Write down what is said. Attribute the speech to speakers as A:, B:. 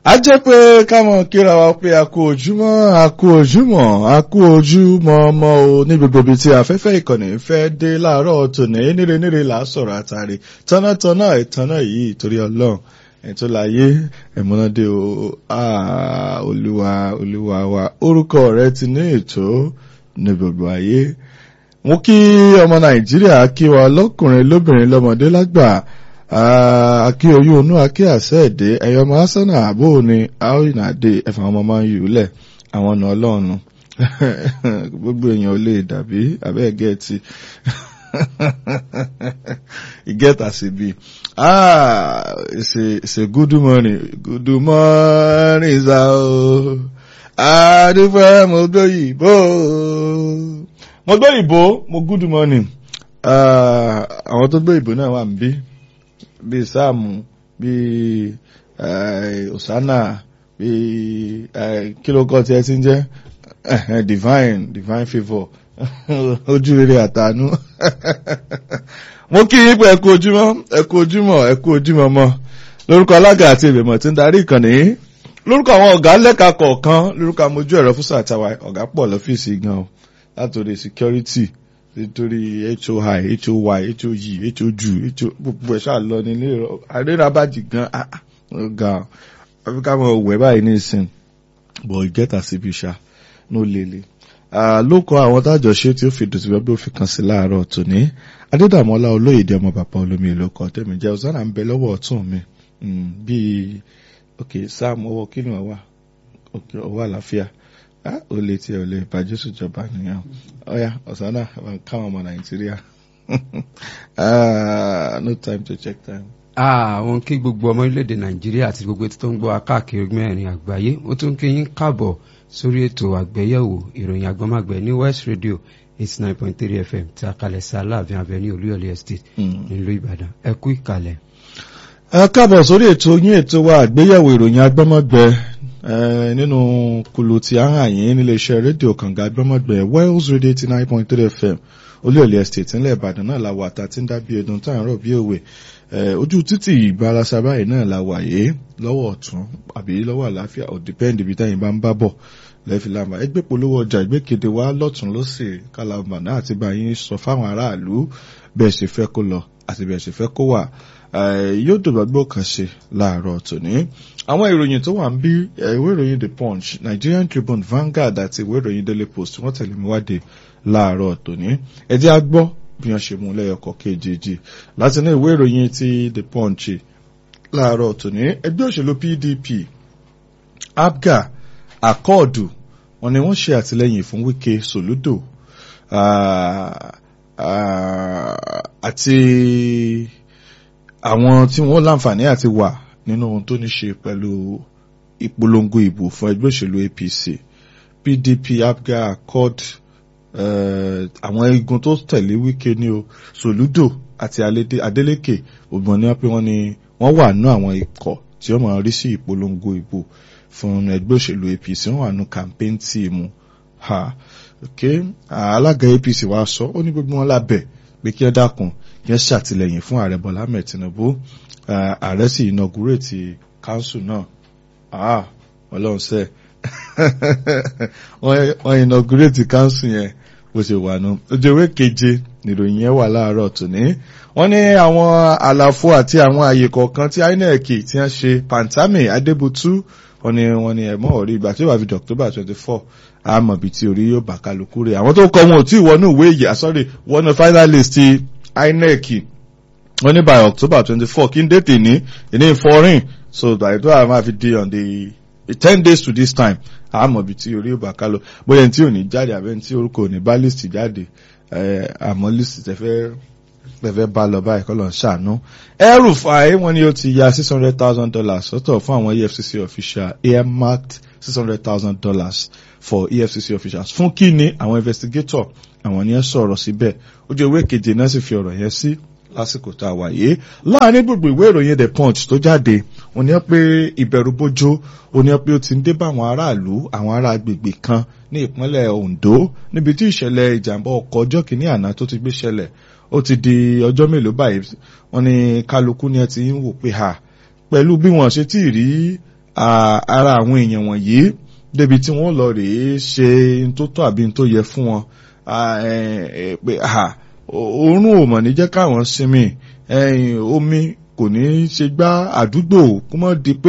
A: a jẹ́ pé káwọn kíra wa pé a kú ojúmọ́ a kú ojúmọ́ a kú ojúmọ́ ọmọ o ní gbogbo ibi tí afẹ́fẹ́ ìkànnì fẹ́ dé láàárọ̀ tòní níre níre là á sọ̀rọ̀ àtàrí tọ́nàtọ́nà ìtọ́nà yìí torí ọlọ́run ètò láyé ẹ̀mọ́nàdé o olúwa olúwa wa orúkọ rẹ ti ní ètò ní gbogbo ayé mo kí ọmọ nàìjíríà kí wa lọ́kùnrin lóbìnrin lọ́mọdé lágbà akí oyún onú akí àṣẹ èdè ẹyọ ọmọ asánà àbò ni aoyinade ẹfà ọmọ máa ń yù lẹ àwọn ọ̀nà ọlọ́run gbogbo èèyàn ò lè dàbí abẹ́ gẹ̀ẹ́tì ìgẹ́ta sí bí ah it's a, it's a good morning good morning sa o adúpẹ́ mo gbóyìnbó mo gbóyìnbó mo good morning àwọn tó gbóyìnbó náà wà níbí bíi sáàmù bíi osana bíi kílókọ tí ẹ ti ń jẹ divine divine favour ojú rere àtànú mo kí yín pé ẹ kú ojúmọ́ ẹ kú ojúmọ́ ẹ kú ojúmọ́ mọ́ lórúkọ alága àti ìgbìmọ̀ tí ń darí ìkànnì yìí lórúkọ àwọn ọ̀gá lẹ́ka kọ̀ọ̀kan lórúkọ amójú ẹ̀rọ fún sàtàwà ọ̀gá pọ̀ lọ́fíìsì gan o látòrí security nítorí hoi hoy hoyi hoju gbogbo ẹ̀ ṣáà lọ nílé àrírabájì gan ọ̀gá afirika mọ̀ wẹ̀ báyìí ní ìsìn bọ̀ ìgẹ́ta síbi ṣá ní ó lele ló kọ àwọn tájọ ṣe tí ó fi dùn sí wẹ́bí ó fi kàn sí láàárọ̀ tòní adédàmọ́lá olóyèdè ọmọ bàbá olómi èlò kan tẹ̀mí jẹ́ ọ̀sán à ń bẹ lọ́wọ́ ọ̀tún mi bíi ok sam ọwọ́ kí ni wọ́n wà ok ọwọ́ àlàáfíà ó lè tí ẹ ò lè bàjẹ́ sùjọba nìyẹn ọ̀yà ọ̀sán náà káwọn ọmọ nàìjíríà no time to check time.
B: àwọn kí gbogbo ọmọ orílẹ̀-èdè nàìjíríà àti gbogbo etí tó ń gbọ́ akáàkiri mẹ́rin àgbáyé ó tún kí yín káàbọ̀ sórí ètò àgbéyẹ̀wò ìròyìn àgbọ́màgbẹ́ ní west radio eighty nine point three fm tí a kalẹ̀ sí aláàfin avenue olúyọ̀lé estate nílùú ìbàdàn ẹ kú ìkàlẹ̀.
A: ẹ káàbọ̀ sórí ètò yín ètò wa àgbéyẹ̀wò ìròyìn àgbọ́màgbẹ́ nínú kùlù tí a hàn yín níléeṣẹ́ rédíò kànga àgbọ́màgbẹ́ wales radio eighty nine point three fm olúyọ̀lé estate ńlẹ̀ ìbàdàn náà la wà tá a ti ń dá bí ẹdun tá à ń rọ̀ bí òwe ojú títì ìbarasa báyìí náà la wà yé lọ́wọ́ ọ̀tún àbí lọ́wọ́ àlàáfíà ò dìpẹ́ǹdì ibi táyìn bá ń bá bọ̀ lẹ́fìlàmà ẹgbẹ́ polówó ọjà ìgbékéde wa lọ́tún lọ́sẹ̀ kálàmà náà àti báyìí sọ fáwọn aráàlú bẹ́ẹ̀ ṣe fẹ́ kó lọ àti bẹ́ẹ̀ ṣe fẹ́ kó wà yóò dògbàgbọ́ kan ṣe láàárọ̀ tòní. àwọn ìròyìn tó wà ń bí ìwé ìròyìn the punch nigerian tribune vanguard àti ìwé ìròyìn daily post wọ́n tẹ̀lé mi wáde láàárọ̀ tòní. ẹ jẹ́ á gbọ́ bí wọ́n ṣe mú lẹ́yọkọ̀ kejì láti ní ìwé ìròyìn ti the punch láàárọ̀ tòní ẹgbẹ́ òṣèlú pdp abga akọọdù wọn ni wọ́n ṣe àtìlẹ́yìn fún wike soludo àti àwọn tí wọ́n láǹfààní àti wà nínú ohun tó ní ṣe pẹ̀lú ìpolongo ìbò fún ẹgbẹ́ òṣèlú apc pdp abga accord àwọn igun tó tẹ̀lé wike ní o soludo àti adeleke ògbọ́n ni wọ́n pé wọ́n ní wọ́n wà nínú àwọn ikọ̀ tí wọ́n máa rí sí ìpolongo ìbò fún ẹgbẹ́ òṣèlú apc wọ́n wà nínú campaign tíìmù ha ok alága apc wa sọ ó ní gbogbo wọn lábẹ́ pé kí ẹ dákun kí ẹ ṣàtìlẹ́yìn fún ààrẹ bọ́lá ahmed tinubu ààrẹ sì inaugurate council náà ah ọlọ́run sẹ́ wọ́n inaugurate council yẹn bó ṣe wà nù ojú ewé keje nìròyìn yẹn wà láàárọ̀ tòní wọ́n ní àwọn àlàfo àti àwọn àyè kọ̀ọ̀kan tí inec ti ń ṣe pantami adébútú wọ́n ní wọ́n ní ẹ̀mọ́ orí ìgbà tí ó wà fi di october twenty four àmọ́ bíi ti orí yóò bá kálukú rẹ̀ àwọn tó kọ́ wọn ò tí ì wọnú ìwé ìyà sorry wọnú finalist ti inec wọ́n ní by october twenty four kí n dé tèní ìní foreign so by the time a fi di on the ten days to this time àmọ́ bíi ti orí yóò bá kálọ bóyá tí ò ní jáde àbẹ́ tí orúkọ ò ní bá list jáde àmọ́ list tẹ́fẹ́ tẹ́fẹ́ bá lọ báyìí kọ́ lọ́n ṣàánú ẹrù fàáyé wọn ni ó ti ya six hundred thousand dollars sọ́tọ̀ fún àwọn efcc official earmarked six hundred thousand dollars for efcc officials fún kí ni àwọn investigator àwọn ni ẹ sọ̀rọ̀ síbẹ̀ ojú ewé keje náà sì fi ọ̀rọ̀ yẹn sí lásìkò tá a wà yìí láàrin gbogbo ìwé ìròyìn the punch tó jáde ó ní pé ìbẹ̀rù bójó ó ní pé ó ti ń dé bá àwọn aráàlú àwọn ará agbègbè kan ní ìpínlẹ̀ ondo níbi tí ìṣẹ̀lẹ̀ ìjàmbá ọkọ̀ ọjọ́ kìíní àná tó ti gbé ṣẹlẹ̀ ó ti di ọjọ́ mélòó báyìí wọ́n ní kálukú ni ẹ ti ń wò pé ha pẹ̀lú bí wọ́n ṣe tí ì rí ara àwọn èèyàn wọ̀nyí débi tí wọ́n lọ rèé ṣe n tó tọ́ àbí n tó yẹ fún wọn pé oorun ò mọ̀ ní jẹ́ káwọn sinmi omi kò ní ṣe gbá àdúgbò kó mọ́ di pé